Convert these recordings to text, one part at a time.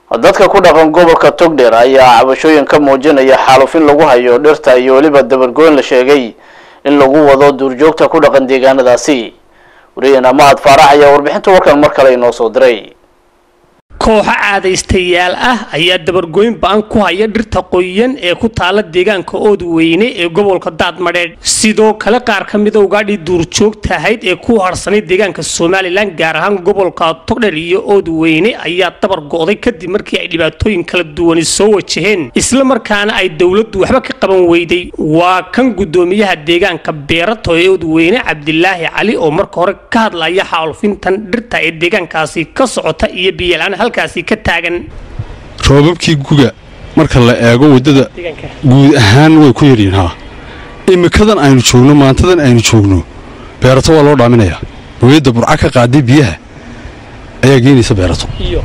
dadka ku dhaqan gobolka togdheer ayaa cabashooyin ka muujinaya xaalufin lagu hayo dhirta iyo weliba dabargoyn la sheegay in lagu wado duurjoogta ku dhaqan deegaanadaasi wariyana mahad faarax ayaa warbixinta warkan mar kale inoo soo diray kooxo caadaystayaal ah ayaa dabargoyn ba-an ku haya dhirta qoyan ee ku taala deegaanka oodweyne ee gobolka daadmadheedh sidoo kale qaar ka mida ugaadhii duurjoogta ahayd ee ku harsanay deegaanka somalilan gaar ahaan gobolka togdher iyo oodweyne ayaa dabar go'day kadib markii ay dhibaatooyin kala duwani soo wajaheen isla markaana ay dowladdu waxba ka qaban weyday waa kan guddoomiyaha deegaanka beerato ee oodweyne cabdilaahi cali oo marka hore ka hadlaya xaalufintan dhirta ee deegaankaasi ka socota iyo biyalaan halkaasi ka taagan roobabkii guga marka la eego waddada guud ahaan way ku yaryihin haa imikadan aynu joogno maantadan aynu joogno beerato waa loo dhaaminayaa hooyadda burca ka qaaday biyaha ayaa geenaysa beerato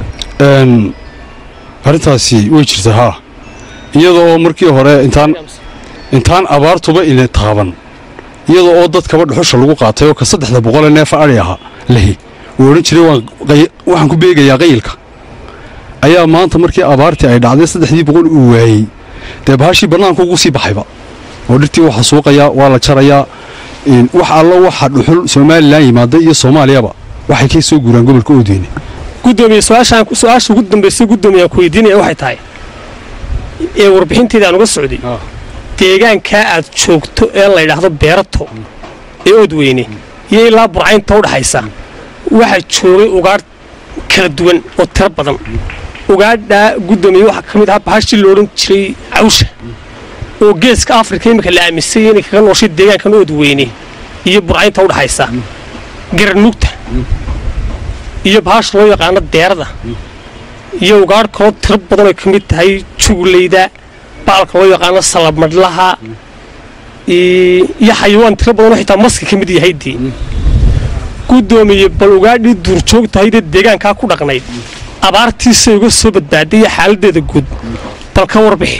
arrintaasi way jirtaa haa iyadoo markii hore intaan intaan abaartuba ina taaban iyada oo dadkaba dhuxusha lagu qaatay oo ka saddexda boqolee neefa adhi ahaa lahi uu odhan jiray waxaan ku beegayaa qayilka ayaa maanta markii abaartii ay dhacday saddexdii boqol uu waayey dee bahashii bannaanka ugu sii baxayba oo dhirtii waxa suuqayaa waa la jarayaa wax allo waxa dhuxul somalilan yimaada iyo soomaaliyaba waxay ka soo guuraan gobolka oodweyne gudoomiye su-aasha ugu dambaysa guddoomiyaa ku weydiinaya waxay tahay ee warbixinteeda aan uga socday deegaankaa aad joogto ee la ydhaahdo beerato ee oodweyne iyo ilaa burcaynta udhaxaysa waxaa joogay ugaadh kala duwan oo tiro badan ugaadhaa guddoomiye waxaa ka mid ahaa bahashii lo odhan jiray cawsha oo geeska afrika iminka la aaminsay inay kaga nooshay deegaankan oodweyne iyo burcaynta udhaxaysa garanugta iyo bahasha loo yaqaano deerada iyo ugaadh kaloo tiro badan ay ka mid tahay juglayda baalka loo yaqaano salamadlaha iyo xayawaan tiro badanoo xitaa maska ka mid yahaydii guddoomiye bal ugaadhii duurjoogtahaydee deegaankaa ku dhaqnayd abaartiisay uga soo badbaaday iyo xaaladeeda guud bal ka warbixi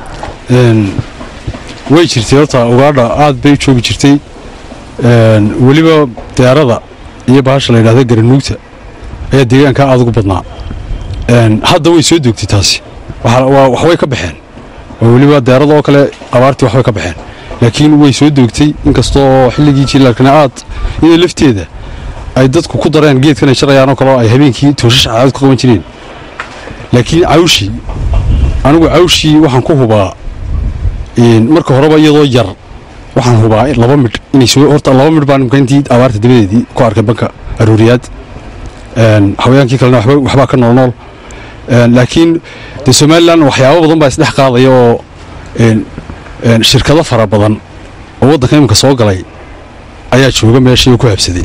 way jirtay horta ugaadha aad bay u joogi jirtay weliba deerada iyo bahasha la yidhahda garanuugta ayaa deegaankaa aad ugu badnaa hadda way soo doogtay taasi waxbay ka baxeen oo weliba deerada oo kale abaartii waxbay ka baxeen laakiin way soo doogtay inkastoo xilligii jilaalkana aad iyadoo lafteeda ay dadku ku dareen geedkan ay jarayaan oo kaleo ay habeenkii tooshash caadad ku qaban jireen laakiin cawshii anigu cawshii waxaan ku hubaa marka horeba iyadoo yar waxaan hubaa laba midh inay soo horta laba midh baan imka intii abaarta dabadeedii ku arkay banka arooriyaad haweenkii kalena waxbaa ka noolnool laakiin dee somalilan waxyaabo badan baa isdhex qaadaya oo shirkado fara badan oo waddanka iminka soo galay ayaa jooga meeshii oo ku habsaday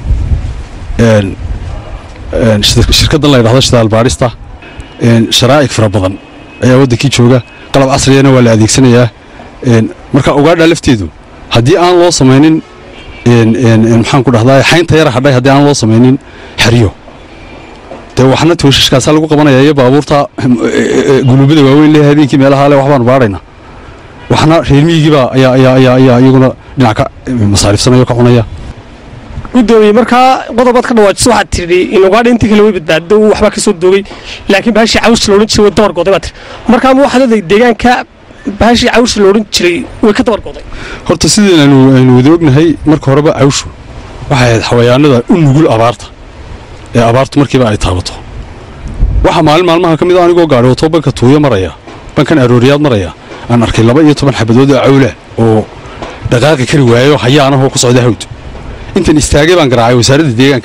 shirkaddan la ydhahdo shidaal baadhista sharaa'ig fara badan ayaa waddankii jooga qalab casriyana waa la adeegsanayaa marka ugaadha lafteedu haddii aan loo samaynin maxaan ku dhahdaa xaynta yara hadhay haddii aan loo samaynin xeryo dee waxna tooshashkaasaa lagu qabanaya iyo baabuurta guluubada waaweyn leh habeenkii meelaha le waxbaanu baadhayna waxna reer miyigiibaa ayaa ayaa ayaa ayaa iyaguna dhinac ka masaarifsanaya ka cunaya guddoomiye markaa qodobaad ka dhawaajiso waxaad tidhi in ugaadha intii kale way badbaado waxbaa ka soo doogay laakiin bahashii cawsha la odhan jiray way dabar goday baad tidhi markaa ma waxaad oday deegaanka bahashii cawsha la odhan jiray way ka dabar goday horta sideen aynu aynu wada ognahay marka horeba cawshu waxay ahayd xawayaanada u nugul abaarta ee abaartu markiiba ay taabato waxaa maalin maalmaha ka mid a anigoo gaadhi wato banka tuuyo maraya bankan arooriyaad maraya aan arkay laba iyo toban xabadood oo cawla oo dhaqaaqi kari waayo hayaanahoo ku socda hawd intan istaagay baan garaacay wasaaradda deegaanka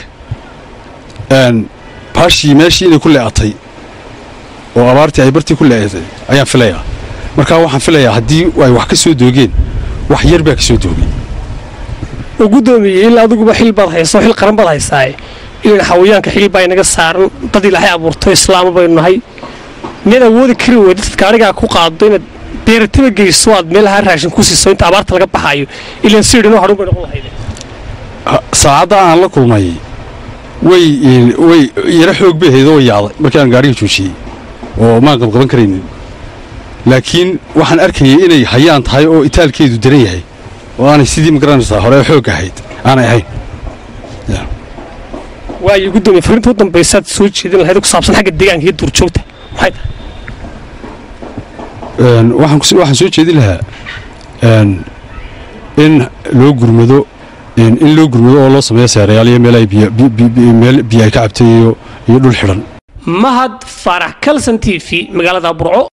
baashii meeshii inay ku lee'atay oo abaartii ay bartii ku lee'atay ayaan filayaa markaa waxaan filayaa haddii ay wax ka soo doogeen wax yar baa ka soo doogay oo guddoomiye ilaa adiguba xil baad hayso xil qaran baad haysaaye ilan xawayaanka xil baa inaga saaran dad ilaahay abuurto islaama baynu nahay miyaad awoodi kari weyda dadka arigaa ku qaado inaad beerataba geyso aad meelaha raashin ku siiso inta abaarta laga baxaayo ilan siidhinoo hadhun bay noqon lahayde saacadda aan la kulmay way way yaro xoog bay ahayd oo way yaacday markii aan gaariga joojiyey oo maan qabqaban karaynin laakiin waxaan arkayay inay hayaan tahay oo itaalkeedu daran yahay oo aanay sidii magaranaysaa hore xoog ahayd aanay ahayn waayo guddoomiye fariinta u dambaysaad soo jeedin lahayd oo ku saabsan xagga deegaanka iyo duurjoogta maxay tahay Een, waxaan kus- waxaan soo jeedin lahaa een, in loo gurmado in in loo gurmado oo loo sameeyo seerayaal iyo meel ay biyo bi- bi- bi- meel biyo ay ka cabtay iyo iyo dhul xidhan mahad faarax kalson t v magaalada burco